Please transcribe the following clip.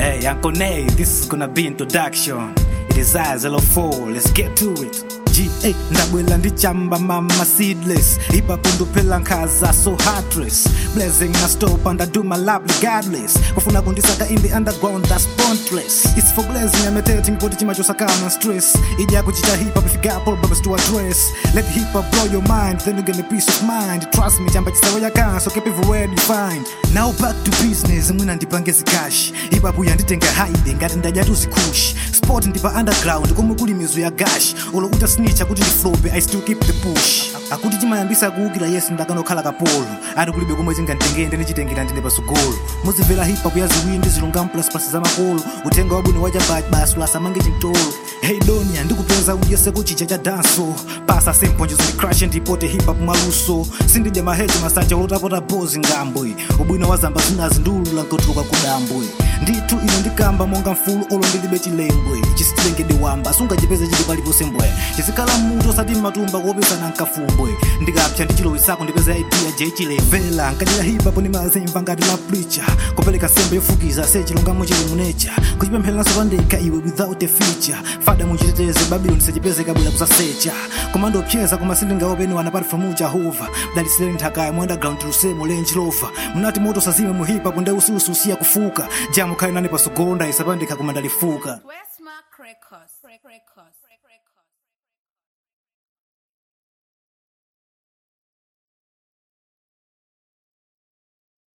Hey, Uncle Nay, this is gonna be introduction. It is I, Zero Four. Let's get to it. G8 ndabwela ndichamba mama seedless ipapundu phela nkhaza so heartless blazing na stop and I do my love regardless kufuna kundisaka in the underground that's pointless it's for blazing I'm meditating kuti chimacho sakana stress ija kuchita hip hop if you got problems to address let hip hop blow your mind then you get a peace of mind trust me chamba chisawo yakan so keep everywhere you find now back to business mwina ndipange zikashi hip hop yanditenga hide ngati ndajatu zikushi sport ndipa underground komwe kuli mizu ya gash ulo uta snitch akuti ndiflope i still keep the push akuti chimayambisa kuwukira yesu ndakanokhala kapolo ati kulibe komwe chinganditengende ndichitengera ndine pasogolo muzimvera hip hop ya ziwiri ndi zilungamo plus za makolo utenga wabwino wachabachi basi lasamange chintolo hey donia ndikupeza ujese kuchicha cha danso pasa semphonjezo ndikrashe ndipote hip hop mwaluso sindidya maheji masacha olotapota bozi ngambwe ubwino wa zamba zinazi ndiulula nkotuluka kudambwe ndithu ine ndikamba monga mfulu olo ndilibe chilembwe chisitengede wamba sungachipeze chili paliponse mbwe chizikhala mutu osati mmatumba kuopesana nkafumbwe ndikapsa ndi chilowisako ndipeza idea je chilemvera nkadira hipapo ndimazimva ngati la preacher kupereka sembe yofukiza se chilungamo chili munecha kuchipempheranso pandekha iwe without a feature fada muchiteteze babylon sechipeze kabwera kusasecha komando opyeza koma sindingaopeni wana apart from jehova dalisireni nthakaya mu underground lusemo lenji lova munati moto sazime mu hip hop nde usiusi usiya kufuka jamu khali nane pasogolo ndayisapandekha koma ndalifuka Westmark Records. Records.